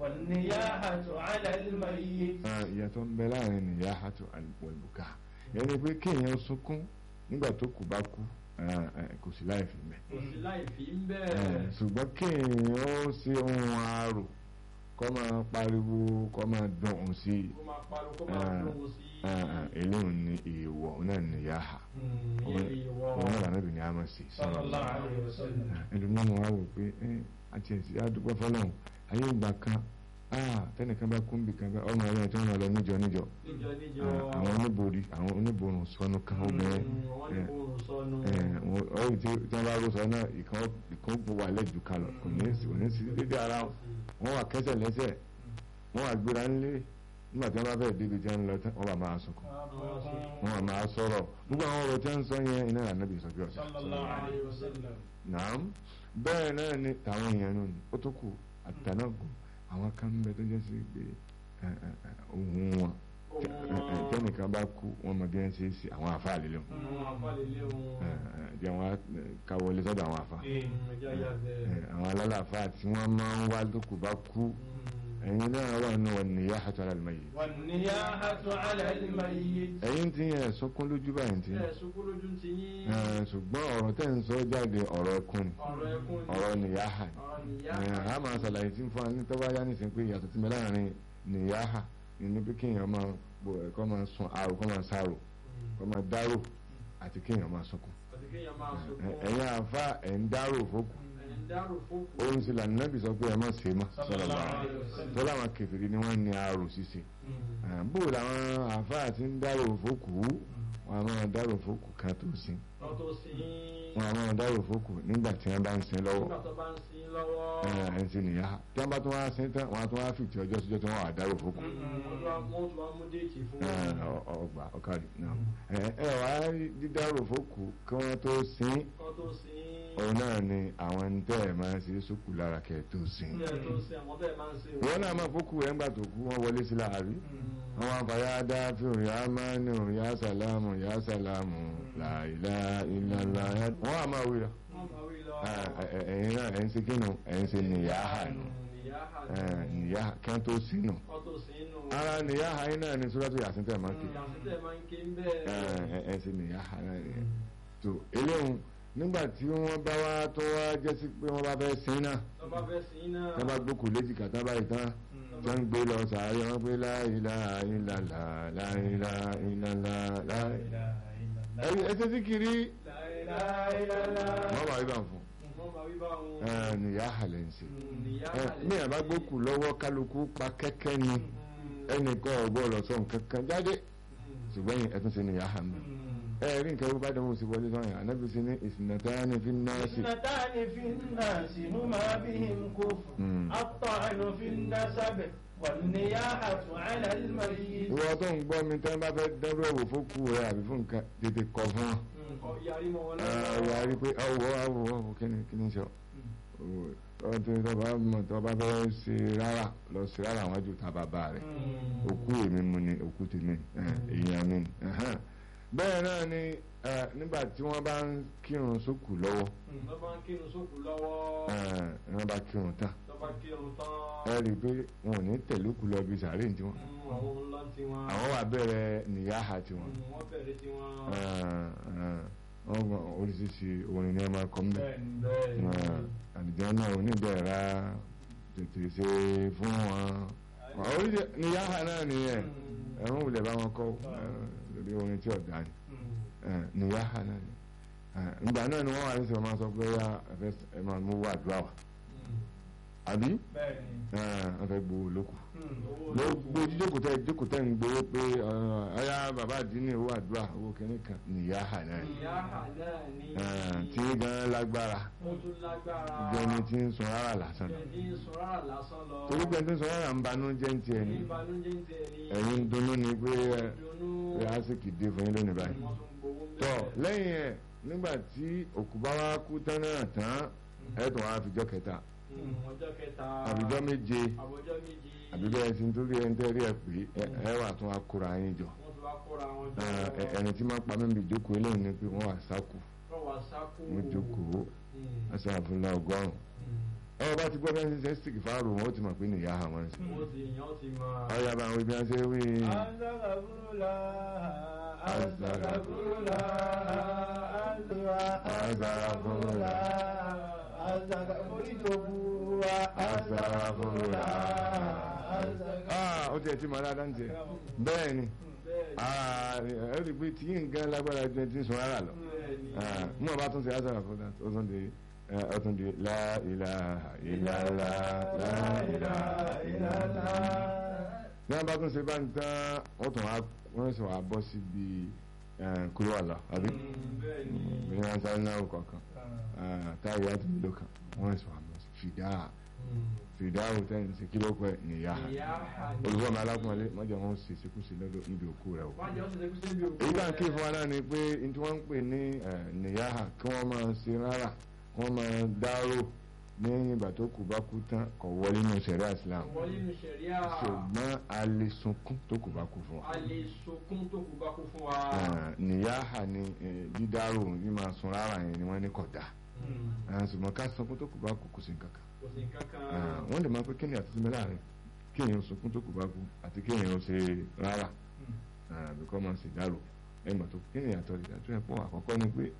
والنياحة على الميت ìyàtọ̀ ń bẹ láàrin nìyá àti àlùbùká yẹn ni pé kéèyàn sunkún nígbà tó kù bá kú ah, ah, kò sí láì fi mẹ́ kò sí láì fi ń Eh, bẹ́ẹ̀. ṣùgbọ́n kéèyàn ó ṣe ohun àárò kọ́ máa pariwo kọ́ máa dùn ún sí i kó máa pariwo kó máa Ah, lóhùn sí Ah, ah, eléyìí ni èèwọ̀ òun náà nìyá ha ìyẹn ìwọ òun náà lànà ìbìnrin àmọ́ sí صلى الله عليه وسلم ẹlòmíràn wá wò pé ẹ àti ẹ̀sìn àdúgbò fọlọ́hún ayé ìgbà kan ah, tẹnìkan bá kún bì kan bá ọmọ ẹ̀rọ tí wọ́n máa lọ níjọ níjọ níjọ níjọ Ah, àwọn oníborí àwọn oníborùn sọnù kan obìnrin wọ́n ní kó sọnù ọ̀rọ̀ tí tí wọ́n bá rò sọ náà ìkan ìkan gbó wà lẹ́jù kan lọ kò ní sí kò ní sí dédé ara wọn wọ́n wà kẹ́sẹ̀ lẹ́sẹ̀ wọ́n wà gbéra ńlé nígbà tí wọ́n bá fẹ́ débi tí wọ́n ń lọ tán wọ́n bá máa sọkún wọ́n wà máa sọ̀rọ̀ gbogbo àwọn ọ̀rọ̀ tí wọ́n ń sọ yẹn iná ànábì sọ bí ọ̀sẹ̀ صلى الله عليه وسلم nàám bẹ́ẹ̀ náà ni tàwọn èèyàn nù ní ó tó kù àtànágùn àwọn kan ń bẹ tó jẹ́ sí pé ẹ, ẹ, ẹ, ohun wọn ohun ẹ, ẹ, wọn tẹ́nìkan bá kú wọn mọ bí wọ́n ṣe é sí àwọn àfáà lélẹ̀ wọn ohun afálélé ohun ẹ, ẹ, jẹ́ wọn á, ẹ, káwọlé sọ́dọ̀ àwọn àfáà ẹja yà ẹ, bẹ́ẹ̀. àwọn alálàáfáà tí wọ́n máa ń wá tó kù bá kú ẹ̀yin náà wà nù wọn nìyá àtọ́ alálùmọ́yé والنياحة على الميت ẹ̀yin tí yẹn sọkún lójú báyìí tí ẹ sunkún lójú ti yín ẹ, ṣùgbọ́n ọ̀rọ̀ tẹ́ ń sọ jáde ọ̀rọ̀ ẹkún ni ọ̀rọ̀ ẹkún ni ọ̀rọ̀ nìyá hà ni. ọ̀rọ̀ nìyá ẹ a máa ṣàlàyé tí ń fún wa ní tọ́wọ́ ayá nìsín pé ìyàtọ̀ tí mi láàrin nìyáhà ní pé kéèyàn máa bò ẹ̀ kọ́ máa sun àrò kọ́ máa sáró kọ́ máa dárò àti kéèyàn máa sunkún. àti kéèyàn máa Ẹ- sunkún ẹ̀yin àfa ẹ̀ ń dárò fókù ẹ̀yin dárò fókù òun sì lànà nábì sọ pé ẹ má ṣe é má صلى الله عليه وسلم tó láwọn kẹfìrí ni wọ́n ní àrò ṣíṣe Ẹ, bó làwọn àfa àti ń dárò fókù wọn a máa dárò fókù kan tó sin lọ́tọ̀ sí wọn a máa dárò fókù nígbà tí wọ́n bá ń sin lọ́wọ́ nígbà tó bá ń sin lọ́wọ́ ẹ ẹ ń sin nìyáhà tí wọ́n bá tún wá sin tán wọ́n á tún wá fìtì ọjọ́ síjọ́ tí wọ́n wà dárò fókù. wọ́n tún wá- wọ́n tún wá mú déètì fún Ẹ, ọ- ọgbà ọkàrí náà ẹ ẹ wá rí dídárò fókù kí wọ́n tó sin kọ́ tó sin òun náà ni àwọn ẹni tẹ́ ẹ̀ máa ń ṣe sókù lára kẹ́ ẹ̀ tó sin. ilé tó sin àwọn bẹ́ẹ̀ máa ń sin ìwọ náà máa fókù ẹ̀ ńgbà tó kú wọ́n wọlé sí láàrí àwọn àfàyà dáfíò yá mánú yá sàlámù yá sàlámù làìlà ìlàlà wọ́n á máa wíra wọ́n máa wí lọ Ẹ, ẹ, ẹ, ẹ̀yin náà ẹ̀ ń ṣe kínú ẹ̀ ń ṣe nìyáhà nù nìyáhà Ẹ, nìyáhà kí wọ́n tó sínú kọ́ tó sin nù ara nìyáhà yín náà ni sọ́dọ̀ yàtí tẹ̀ máa ń ké ìyàsítẹ̀ máa ń ké ń ẹ bẹ́ẹ̀ ẹ ṣe nìyáhà náà nìyẹn tó eléhùn nígbà tí wọ́n bá wá tó wá jẹ́ sí pé wọ́n bá fẹ́ sin náà tó bá fẹ́ sin náà tó bá gbókù léjì kàtà báyìí tán tó ń gbé lọ sàárẹ̀ wọ́n pé láìlà ìlàlà láìlà ìlàlà láìlà لا إله إلا الله ẹ ṣe sí kiri لا إله إلا الله wọ́n bá rí bá ń fún wọ́n máa wí bá wọn ẹ nìyáhà lẹ́ ń ṣe nìyáhà ẹ ní àbá gbókù lọ́wọ́ kálukú pa kẹ́kẹ́ ni ẹnìkan ọ̀gbọ́n lọ sọ nǹkan kan jáde ṣùgbọ́n yìí ẹ tún ṣe nìyáhà mi ẹ rí nǹkan bó bá dánwò sí wọlé sọ́yìn ànábì sí ní ìsìnàtàní fi náà sí اثنتان في الناس هما بهم كفر مم. الطعن في النسب والنياحة على الميت ìwọ tó ń gbọ́ mi tẹ́ bá fẹ́ dẹ́rù ẹ̀wò fókù rẹ àbí fún nǹkan tètè kọ̀ fún wọn. Kọ yarí mọ́ wọn ọ̀rọ̀ àrí pé ọwọ́ àwọ̀ ọwọ́ kí ni kí ni sọ. ọtí tọba mọ̀ tọba fẹ́ ṣe rárá lọ sí rárá àwọn ju ta bàbá rẹ̀ òkú èmi mu ni òkú tèmi ẹ̀, èèyàn mi ni. ẹ̀hẹ́n. bẹ́ẹ̀ náà ni ẹ̀, nígbà tí wọ́n bá ń kírun sókù lọ́wọ́ Tó bá ń kírun sókù lọ́wọ́, ẹ̀, wọ́n bá kírun tán tó bá kírun tán, ẹ rí i pé wọn ò ní tẹ̀lé òkú lọ bí sàárè ní tiwọn mm, àwọn ńlá tí wọ́n àwọn wà bẹ̀rẹ̀ nìyáha tiwọn mm, wọ́n bẹ̀rẹ̀ tí wọ́n wọ́n gbọ́ oríṣiríṣi orin ní ẹ máa kọ́ mbẹ́ bẹ́ẹ̀ni bẹ́ẹ̀ni àdìjọ́ náà oníbẹ̀rẹ̀ tètè ṣe fún wọn oríṣi nìyáha náà nìyẹn ẹ̀wọ̀n wulẹ̀ bá wọn kọ́ lórí orin tí ọ̀dà ni Eh, nìyáha náà ni Eh, ìgbà náà ni wọ́n wà ní sọ̀rọ̀ máa sọ pé ya ẹ máa mú wà dúrà wà àbí bẹ́ẹ̀ni wọ́n fẹ́ gbowó lókù owó gbogbo jíjókòó tẹ jókòó tẹ ń gbowó pé ọyá bàbá àdínní owó àdúrà owó kìíní kan nìyáha náà ni ìyá àná ní Eh, tí gan lágbára ó tún lágbára jẹni tí ń sun rárá lásán lọ ẹni ń sọ rárá lásán lọ torí pé tí ń sun rárá ń banú jẹ́ ń tiẹ̀ ni ìbànújẹ́ ń tẹ̀ ní ẹ̀yin ń dunnú ni pé ẹ ìdùnnú pé àsìkò dé fún yín lónìí báyìí wọ́n tún gbowó ń tọ́ bẹ̀rẹ̀. lẹ́yìn ẹ̀ nígbà tí òkú bá wá kú tán náà tán ẹ̀ tún wá fìjọ́ kẹta Mm, ọjọ́ kẹta àbíjọ́ méje àbọ̀jọ́ méjì àbíjọ́ ẹ̀ ti ń torí ẹ̀ ń tẹ́rí ẹ̀ pé ẹ- ẹ wà tún wá kóra yín jọ wọ́n tún wá kóra wọn jọ Eh, ẹ- ẹni tí máa ń pa mí bí ìjókòó eléyìí ni pé wọ́n wà sáku wọ́n wá sákò wọ́n jókòó Mm, ẹsẹ̀ àfúnlá ọgọ́rùn mm. ẹ bá ti gbọ́ bẹ́ẹ̀ ṣe stick fáàrù wọn ó ti mọ̀ pé nìyá àwọn ẹ̀sìn wọ́n ti yàn ó ti máa ọ̀yà bá àwọn ibi wọn ṣe wí azagabula azagabula azagabula azagabula azagabula ah ó tiẹ̀ ti mọ̀ dáadáa ń tiẹ̀ bẹ́ẹ̀ ni bẹ́ẹ̀ ah ẹ rí i pé tí yín gan lágbára ju ẹni tí ń sun rárá lọ ah mú ọba tún ṣe azara fún that ó tún di ẹ, ó tún di la ilaha illallah la ilaha illallah ní wọn bá tún ṣe bá ń tán wọ́n tún wá wọ́n sì wá bọ́ síbi kúrò àlọ́ àbí bẹ́ẹ̀ ni bí wọ́n sáré náà kọ̀ọ̀kan táyà àti mélòó kan wọ́n sì wá bọ́ sí fìdá fìdá òtẹ́ni sí kíló pẹ́ nìyá ìyá àná olùkọ́ mi alákùnrin mọ́jà wọn ṣe ṣekúṣe lọ́dọ̀ níbi òkú rẹ̀ o. wọ́n jẹ́ ọ̀sẹ̀ tẹ́kùsẹ́ bí òkú èyí tá à ń kí fún wa náà ni pé n tí wọ́n ń pè ní nìyáhà kí wọ́n máa ṣe rárá kí wọ́n máa dárò ní ìgbà tó kù bá kú tán kò wọlé nínú sẹ̀ríà Islam wọ́n nínú sẹ̀ríà ṣùgbọ́n a lè sunkún tó kù bá kú fún wa. a lè sokún tó kù bá kú fún wa. Eh, nìyáhà ni eh, dídárò ní máa sun rárá yẹn ni wọ́n ní kódà Mm, Eh, ṣùgbọ́n ká sunkún tó kù bá kú kò sí nǹkan kan. kò sí kankan. Eh, wọ́n lè máa pé kí ni àtúntò mẹ́lá rẹ̀ kí èèyàn sunkún tó kù bá kú àti kí èèyàn ṣe rárá àbíkọ́ máa ṣe dárò ẹgbà tó kí ni àtọ̀ ìdájọ́ ẹ̀pọ̀ àkọ́kọ́ ni pé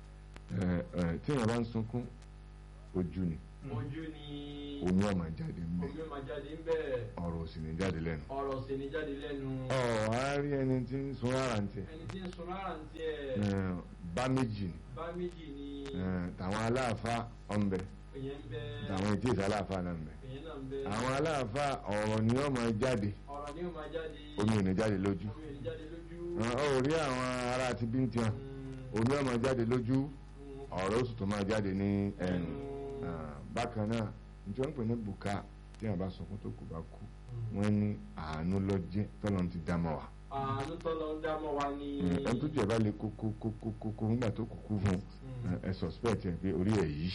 eh, eh, tí èèyàn bá ń sunkún ojú ni ojú ni omi ọmọ jáde ń bẹ omi máa jáde ń bẹ̀ ọ̀rọ̀ ò sì ní jáde lẹ́nu. ọ̀rọ̀ sì ní jáde lẹ́nu. ọ̀ á rí ẹni tí ń sun rárá ń tiẹ̀ ẹni tí ń sun rárá ń tiẹ̀ Eh, bá méjì ni bá méjì ni Eh, tàwọn aláàfáà ọ̀nbẹ èyàn ń bẹ tàwọn etí ìsà aláàfáà náà ń bẹ èyàn náà ń bẹ àwọn aláàfáà ọ̀rọ̀ ni ọmọ jáde ọ̀rọ̀ ni ó máa jáde omi ò ní jáde lójú omi ò ní jáde lójú. Eh, ó rí àwọn ará àti bíntì hàn Mm, omi ọmọ jáde lójú mm, ọ̀rọ̀ ó sì tún máa jáde ní ẹnu ẹnu. Ah, bákan náà nítorí wọ́n pè ní bùkà tí wọ́n bá sunkún tó kù bá kú Mm. wọ́n ní àánú ló jẹ́ tọ́lọ́run ti dá mọ́ wa àánú tọ́lọ́ ń dámọ̀ wa ni. ẹni tó jẹ́ bá lè kó kó kó kó kó kó nígbà tó kù kú fún Mm. ẹ suspect ẹ pé orí ẹ̀ yìí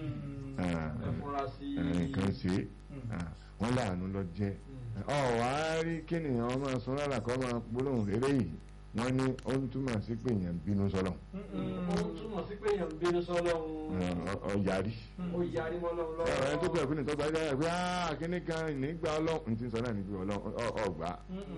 Ah, ẹ fúnra sí ẹ, nǹkan ṣe é Ah, wọ́n láàánú ló jẹ́ Mm. ọ̀ wá rí kéèyàn ọmọ sọ rárá kọ́ máa gbólóhùn rere yìí wọ́n ní ó ń túmọ̀ sí pé èèyàn bínú sọ́lọ̀ ó ń túmọ̀ sí pé èèyàn ń bínú sọ́lọ́run ọ yarí ó yarí mọ́ lọ́run lọ́wọ́. ẹni tó bẹ̀rẹ̀ fún ìtọ́jú ayé rẹ̀ pé áá kíní kan ìnígbà ọlọ́run ti sọ náà níbi ọlọ́run ọgbà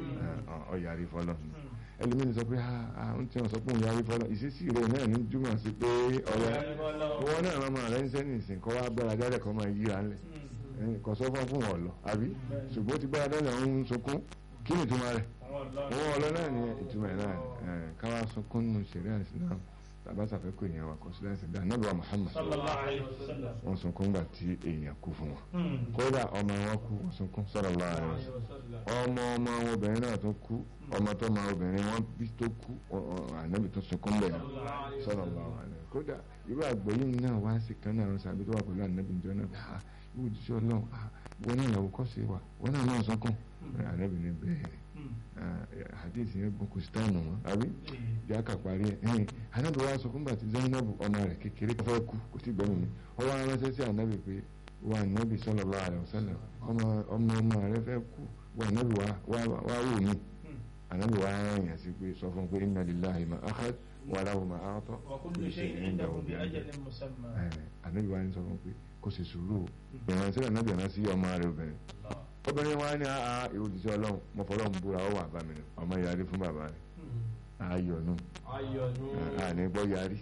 ọ yarí fọlọ́ ẹlòmíín sọ pé áá ń tí wọn sọ pé òun yarí fọlọ́ ìṣesí rẹ̀ náà ní júmọ̀ sí pé ọ̀rẹ́ wọn náà máa máa rẹ̀ ń sẹ́ni ìsìn kọ́ wá gbára jálẹ̀ kọ́ máa yíra ńlẹ̀ kò sọ fún fún wọn lọ àbí ṣùgbọ́n ó ti gbára jálẹ̀ ń sunkún kí ni ìtumọ̀ rẹ̀ owó ọlọ́ náà ni ìtumọ̀ ẹ̀ náà ẹ̀ káwá sunkún nù ṣẹ̀rí àìsàn tàbá sàfẹ́kù èèyàn wa kò sí láìsí bí anábìwá Muhammad sallallahu alayhi wa sallam. wọ́n sunkún gbà tí èèyàn kú fún wọn Hmm. kódà ọmọ wọn kú wọ́n sunkún sallallahu alaihi wasallam ọmọ ọmọ àwọn obìnrin náà tó kú ọmọ tó ma obìnrin wọn bí tó kú ọ- ọ- ànábì tó sunkún bẹ̀ náà sallallahu alaihi kódà irú àgbọ̀yé náà wá sí kan náà àwọn sàbí tó wà pẹ̀lú ànábì ìjọ náà bí ah ìwọ òjíṣẹ́ ọlọ́run ah wọn náà làwọn kọ́ sí wa wọn náà náà sunkún ànábì ní bẹ́ẹ̀ Hmm. ni hadith yẹn gbọ́n kò sí táìmù wọn àbí ìyá kà parí ẹ̀ ẹ̀yìn ànábì wa sọ fún bàtí Zainabu ọmọ rẹ̀ kékeré fẹ́ kú kò tí gbẹ́mìí mi ó wá ránṣẹ́ sí ànábì pé wa ànábì sallallahu alaihi wasallam ọmọ ọmọ ọmọ rẹ̀ fẹ́ kú wa ànábì wa wá wá wò mí Hmm. ànábì wa rán yàn sí pé sọ fún pé inna lillahi ma akhad wa lahu ma a'ta wa kullu shay'in indahu bi ajalin musamma. ànábì wa ní sọ fún pé kò sì sùúrù ìrànṣẹ́ ànábì rán sí ọmọ rẹ̀ obìnrin Allah. obìnrin wa ní àá ìròjìṣẹ́ ọlọ́run mo fọlọ́run búra ó wà bá mi nù ọmọ yarí fún bàbá rẹ̀ Hmm. ayọ̀ nù ayọ̀nù àní gbọ́ yarí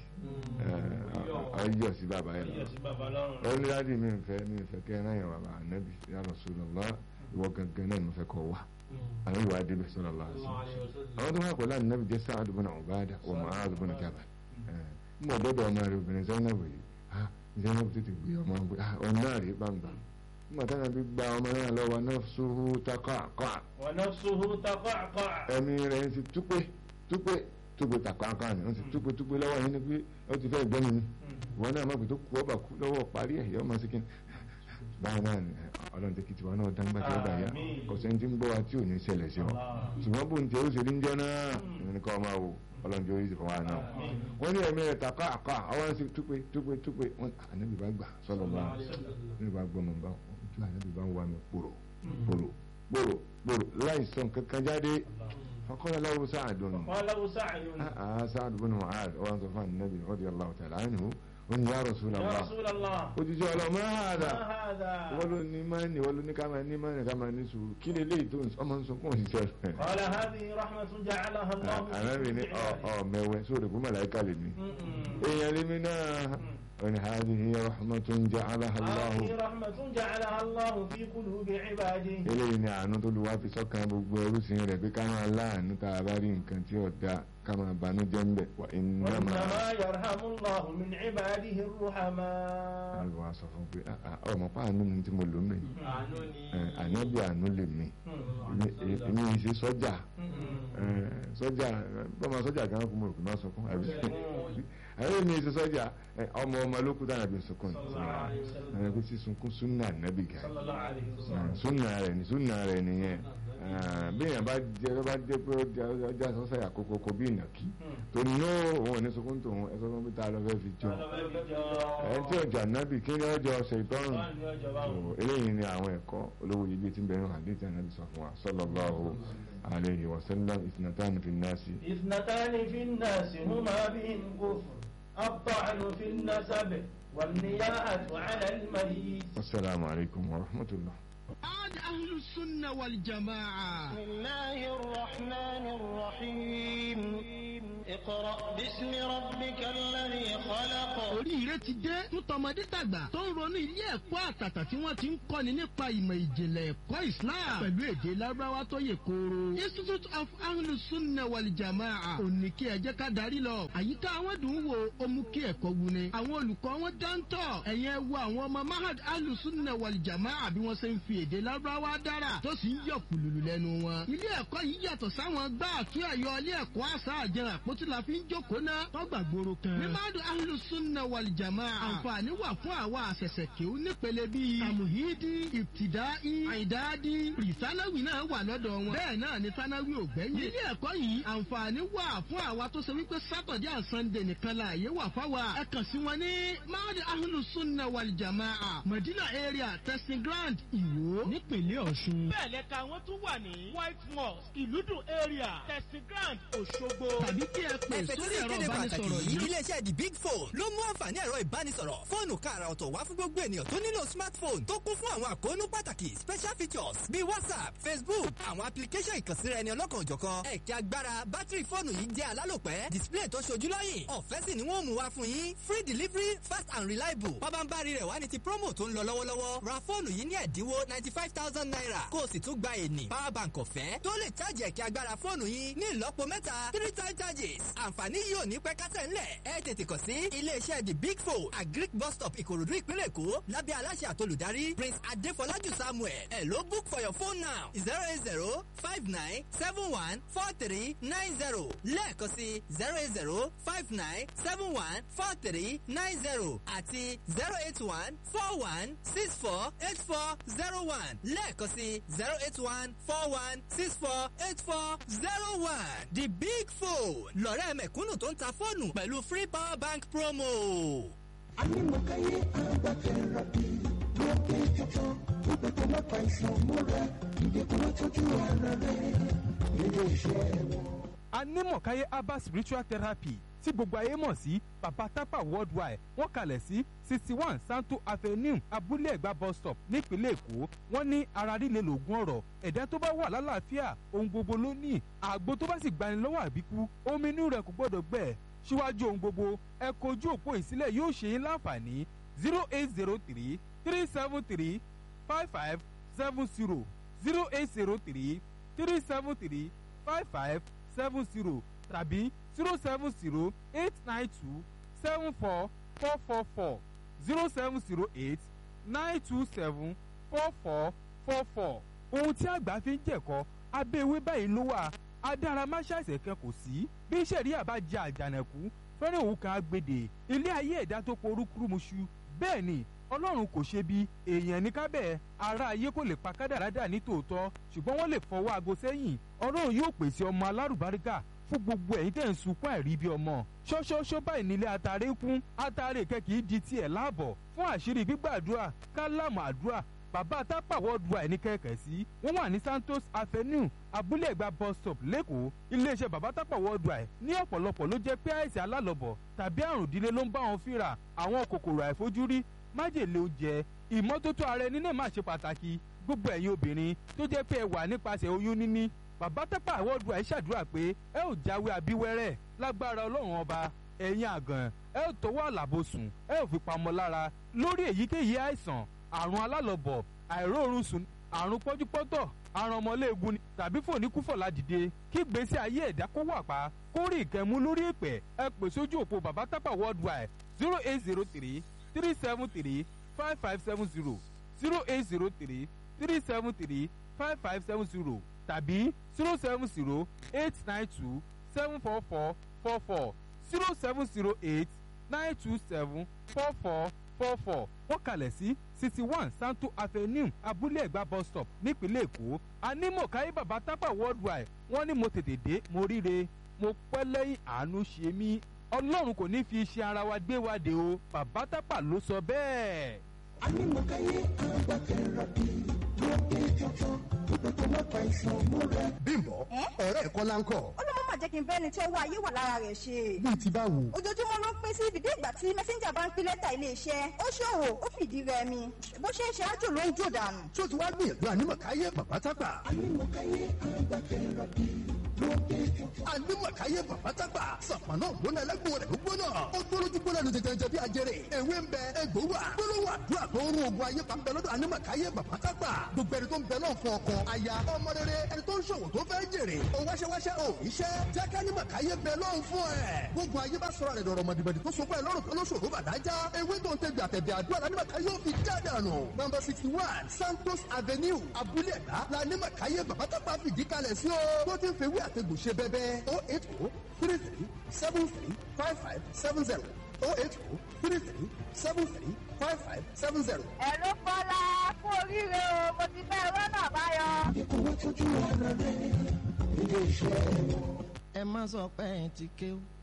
ayọ̀ sí bàbá yẹn Ayọ̀ sí bàbá lọ́rùn. ó ní láti mi fẹ́ mi fẹ́ kẹ́ ẹ náà yẹn bàbá ànábì ya Rasulullah ìwọ gangan náà mo fẹ́ kọ́ wa ànábì wa débẹ̀ sallallahu alaihi wasallam àwọn tó wà pẹ̀lú ànábì jẹ́ Sa'ad ibn Ubadah wa Mu'adh ibn Jabal ń bọ̀ dọ́dọ̀ ọmọ rẹ̀ obìnrin Zainab yìí ah Zainab tètè gbé ọmọ gbé ah ọ̀nà rẹ̀ gbàǹgbà nígbà táwọn bí gba ọmọ náà lọ́wọ́ nafsuhu taqaqa wa nafsuhu taqaqa. ẹ̀mí rẹ̀ ti túpé túpé túpé taqaqa ni wọ́n ti túpé túpé lọ́wọ́ yìí ni pé ó ti fẹ́ gbẹ́mi ni wọn náà má pè tó kú ọba kú lọ́wọ́ parí ẹ̀ yọ ọmọ síkìn báyìí náà ni ọlọ́run tẹ́kì tiwa náà dáńgbà tí ó bá yá Àmín. kò sẹ́ni tí ń gbọ́ wa tí ò ní ṣẹlẹ̀ sí wọn Allah. ṣùgbọ́n bó ń tẹ ó ṣe ní jẹ́ náà ìrìn kan máa wò ọlọ́run tí ó yí ti fọwọ́ náà Àmín. wọ́n ní ẹ̀mí rẹ̀ tàkà àkà àwọn sì túpé túpé túpé wọn ànábì bá gbà sọ́lọ́ bá ànábì bá gbọ́ mọ̀ bá ojú ànábì bá ń wà mí pòrò pòrò pòrò pòrò láìsàn kankan jáde fakọ́lá láwùjọ sáà dùn قال له سعد آه سعد بن معاذ وأن صفان النبي رضي الله تعالى عنه قل يا رسول يا الله رسول الله ojúṣe ọlọ máa ما hàdà هذا wọ́n ló ní máa ní wọ́n ló ní ká máa ní máa ní ká máa ní sùúrù kí ni eléyìí tó ń sọ ọmọ ń sunkún òṣìṣẹ́ rẹ̀. قال هذه رحمة جعلها الله في ànábì ní ọ عباده. ọ mẹwẹ sórí kó màláìka lè mí. م-م. èèyàn lè mí náà ọ̀nà hadihi rahmatun ja'alaha Allahu. هذه رحمة جعلها الله في قلوب عباده eléyìí ni àánú tó lu wá fi sọ́kàn gbogbo ẹrúsìn rẹ̀ pé ká máa láàánú tá a bá rí nǹkan tí ò da ká máa banújẹ́ ń bẹ̀ wà iná máa. وإنما يرحم الله من عباده الرحماء àwọn wa sọ fún pé "Ah, ah, ọmọ pa àánú ni tí mo lò mí àánú ni ànábì àánú lè mí م. èmi èmi yìí ṣe sọ́jà م-م. Eh, sọ́jà bọ́mọ sọ́jà kan kò mọ̀ rò pé má sọkún àbí àwọn èmi ṣe sọ́jà eh, ọmọ ọmọ ló kú dára bí sọkún ní ẹni pé sísunkún súnà nábì gà صلى الله عليه وسلم súnà rẹ̀ ní súnà rẹ̀ nìyẹn Eh, bí èèyàn bá jẹ bá jẹ pé ó jẹ- ọjà sọ́sà yà kókó kó bí ìnàkí م. tó ní ó òun ò ní sunkún tòun ẹ sọ fún mi tá a lọ fẹ́ fi jọ قال بل ẹ tí ọjà nábì kí ni ọjọ́ ọ̀sẹ̀ ìtọ́rùn قال يا جماعة So, eléyìí ni àwọn ẹ̀kọ́ olówó yìí tí ń bẹ̀rẹ̀ hadith Ànábì sọ fún wa sallallahu alayhi wa sallam ithnatani fi nnasi اثنتان في الناس هما بهم كفر الطعن في النسب والنياحة على الميت wasalaamu alaykum wa rahmatullah. عاد أهل السنة والجماعة بسم الله الرحمن الرحيم اقرأ باسم ربك الذي خلق oríire ti dé fún tọmọdé tàgbà tó ń ronú ilé ẹ̀kọ́ àtàtà tí wọ́n ti ń kọ́ni nípa ìmọ̀ ìjìnlẹ̀ ẹ̀kọ́ islam pẹ̀lú èdè lárúbáwá tó yè kooro. institute of ahlus sunna wal jamaa ò ní kí ẹ jẹ́ ká darí lọ. àyíká àwọn dùn ún wo ó mú kí ẹ̀kọ́ wuni. àwọn olùkọ́ wọn dáńtọ̀ ẹ̀yẹ wo àwọn ọmọ mahad ahlus sunna wal jamaa bí wọ́n ṣe ń fi èdè lárúbáwá dára tó sì ń yọ kùlùlù lẹ́nu wọn. ilé ẹ̀kọ́ yìí yàtọ̀ sáwọn gbá àtún ẹ̀yọ ilé ẹ̀kọ́ àṣà àjẹrà àpótí la fi ń jókòó ná tọ́gbà gbòòrò kan. mímádùn ahlus sunna wal jamaa àǹfààní wà fún àwa àṣẹ̀ṣẹ̀ kéwú nípele bíi àmùhídì ìbtìdáì àìdáàdì rìsánáwì náà wà lọ́dọ̀ wọn. bẹ́ẹ̀ náà ni sánáwì ò gbẹ́yìn. ilé ẹ̀kọ́ yìí àǹfààní wà fún àwa tó ṣe wípé sátọ̀dẹ̀ and sunday nìkan la àyè wà fáwa. ẹ kàn sí wọn ní máàdì ahlus sunna wal jamaa madina area testing ground ìwó nípínlẹ̀ ọ̀ṣun. bẹ́ẹ̀ lẹ́ka wọn tún wà ní white mosque ìlúdùn area testing ground òṣogbo. tàbí kí ẹ pè ẹ̀fẹ̀ sórí tí ẹ̀rọ ìkéde pàtàkì ìbánisọ̀rọ̀ yìí yìí iléeṣẹ́ the big four ló mú àǹfààní ẹ̀rọ ìbánisọ̀rọ̀ fóònù káàrà ọ̀tọ̀ wá fún gbogbo ènìyàn tó nílò smartphone tó kún fún àwọn àkóónú pàtàkì special features bíi whatsapp facebook àwọn application ìkànsíra ẹni ọlọ́kan òjọ̀kan ẹ̀kẹ́ agbára bátìrì fóònù yìí jẹ́ alálòpẹ́ display tó ṣojú lọ́yìn ọ̀fẹ́ sì ni wọ́n mú wá fún yín free delivery fast and reliable pabambari rẹ̀ wá ní ti promo tó ń lọ lọ́wọ́lọ́wọ́ ra fóònù yìí ní ẹ̀dínwó ninety five thousand naira kó o sì tún gba ènì power bank ọ̀fẹ́ tó lè chájì ẹ̀kẹ́ agbára fóònù yín ní ìlọ́po mẹ́ta three time charges àǹfààní yìí ò ní pẹ́ kásẹ̀ ńlẹ̀ ẹ tètè kàn sí iléeṣẹ́ the big four agric bus stop ìkòròdú ìpínlẹ̀ èkó lábẹ́ aláṣẹ àtolùdarí prince adéfọlájú samuel ẹ̀ ló book for your phone now zero eight zero five nine seven one four three nine zero lẹ́ẹ̀kan sí zero eight zero five nine seven one four three nine zero àti zero eight one four one six four eight four zero one lẹ́ẹ̀kan sí zero eight one four one six four eight four zero one the big phone lọ́rẹ́ mẹ̀kúnnù tó ń ta fóònù pẹ̀lú free power bank promo. Anímọ̀káyé agbátẹ̀rọ̀bì ló pé tuntun gbogbo tó má pa ìsàn múra ìdẹ́kùn tọ́jú ara rẹ̀ nílé iṣẹ́ wọn. anímọ̀káyé herbal spiritual therapy tí gbogbo ayé mọ̀ sí baba tapa worldwide wọ́n kalẹ̀ sí sixty one santo avenue abúlé ẹ̀gbá bus stop nípínlẹ̀ èkó wọ́n ní ara líle lògùn ọ̀rọ̀ ẹ̀dá tó bá wà lálàáfíà ohun gbogbo ló ní àgbo tó bá sì gbani lọ́wọ́ àbíkú omi inú rẹ̀ kò gbọ́dọ̀ gbẹ síwájú ohun gbogbo ẹ kojú òpó ìsílẹ̀ yóò ṣe yín láǹfààní zero eight zero three three seven three five five seven zero zero eight zero three three seven three five five seven zero tàbí zero seven zero eight nine two seven four four four four zero seven zero eight nine two seven four four four four. ohun tí àgbà fi ń jẹ̀kọ́ abẹ́ ewé báyìí ló wà adáramáṣáṣẹ̀ kan kò sí bí sẹ̀ríà bá jẹ àjànàkú fẹ́rẹ̀ òun kan agbèdè ilé ayé ẹ̀dá tó porúkúrúmuṣu bẹ́ẹ̀ ni ọlọ́run kò ṣe bí èèyàn ní kábẹ́ ara ayé kò lè pa kádàrádà ní tòótọ́ ṣùgbọ́n wọ́n lè fọwọ́ aago sẹ́yìn ọlọ́run yóò pèsè ọmọ alárùbáríkà fún gbogbo ẹ̀yin tẹ̀ ń sunkún àìrí bí ọmọ ṣọ́ṣọ́ṣọ́ báyìí nílé atare kún atare kẹ́kì di tiẹ̀ láàbọ̀ fún àṣírí gbígbàdúrà kálámù àdúrà bàbá tápà worldwide ní kẹ̀kẹ́ sí wọ́n wà ní santos avenue abúlé ẹ̀gbá bus stop lẹ́kọ̀ọ́ iléeṣẹ́ bàbá tápà worldwide ní ọ̀pọ̀lọpọ̀ ló jẹ́ pé àìsàn alálọ̀bọ̀ tàbí àrùn ìdílé ló ń bá wọn fínra àwọn kòkòrò àìfojúrí májèlé oúnjẹ ìmọ́tótó ara ẹni náà máa ṣe pàtàkì gbogbo ẹ̀yin obìnrin tó jẹ́ pé ẹ wà nípasẹ̀ oyún níní bàbá tápà worldwide ṣàdúrà pé ẹ ò jáwé abíwẹ́rẹ́ lágbára ọlọ́run ọba ẹ̀yin àgàn ẹ ò tọwọ́ àlàbòsùn ẹ ò fi pamọ́ lára lórí èyíkéyìí àìsàn àrùn alálọ̀bọ̀ àìróorun sùn àrùn pọ́júpọ́tọ̀ àrùn ọmọléegun ni tàbí fòníkúfọ̀lá dìde kí gbèsè ayé ẹ̀dá kó wà pa kó rí ìkẹ́mú lórí èpè ẹ pè sójú òpó bàbá tápà worldwide zero eight zero three three seven three five five seven zero zero eight zero three three seven three five five seven zero tàbí zero seven zero eight nine two seven four four four four zero seven zero eight nine two seven four four four four wọ́n kalẹ̀ sí sixty one santo avenue abúlé ẹ̀gbá bus stop nípínlẹ̀ èkó anímọ̀káyé bàbá tápà worldwide wọ́n ní mo tètè dé mo ríre mo pẹ́ lẹ́yìn àánú ṣe mí ọlọ́run kò ní fi iṣẹ́ ara wa gbé wa dé o bàbá tápà ló sọ bẹ́ẹ̀. Anímọ̀káyé agbátẹ̀rọ̀bì ló pé tuntun gbogbo tó má pa ìsàn múra. bímbọ ọ̀rẹ́ ẹ̀kọ́ láńkọ̀ ó ló má jẹ́ kí n bẹ́ni tí owó ayé wà lára rẹ̀ ṣe. bíi ti báwo. ojoojúmọ́ ló ń pín sí dìde ìgbà tí mẹ́sẹ́ńjà bá ń pín lẹ́tà iléeṣẹ́ ó ṣòwò ó fìdí rẹmi bó ṣe ń ṣe ájò ló ń jò dànù. tó ti wá gbìyànjú ànímọ̀káyé bàbá tápà. Anímọ̀káyé agbátẹ̀rọ̀bì ló pé tuntun. ànímọ̀káyé bàbá tápà. sàpànà gbóná ẹlẹ́gbọ̀n rẹ̀ ló gbóná. ó gbólójú gbóná ní jẹjẹrẹ bí ajẹrẹ. ewé ń bẹ egbò wà. gbólóhùn àdúrà tó ń rún ogun ayé pa ń bẹ lọ́dọ̀ ànímọ̀káyé bàbá tápà. gbogbo ẹni tó ń bẹ náà fún ọkọ aya ọmọ rere ẹni tó ń ṣòwò tó fẹ́ jèrè. ó wáṣẹ́wáṣẹ́ ò iṣẹ́ jẹ́ ká ànímọ̀káyé bẹ lọ́hùn fún ẹ̀. gbogbo ayé bá sọ̀rọ̀ rẹ̀ dọ̀rọ̀ mọ̀dìbọ̀dì tó sopọ̀ ẹ̀ lọ́rùn tó lóṣòro bàdájá. ewé tó ń tẹ̀gbẹ̀ àtẹ̀bẹ̀ àdúrà lánímọ̀káyé ò fi jáde àná. nọmba sixty one santos avenue abúlé ẹ̀dá lánímọ̀káyé bàbá tápà fìdí kalẹ̀ sí o. tó ti ń fewé àtẹ̀gùn ṣe bẹ́bẹ́ o eight o three three seven three five five seven zero o eight o three three seven three five five seven zero. ẹ̀rọ fọlá kú oríire o mo ti fẹ́ rọ́nà báyọ̀. Ìdẹ́kùn tọ́jú ara rẹ̀ nílé iṣẹ́ wọn. ẹ má sọ pé ẹ ti kéwù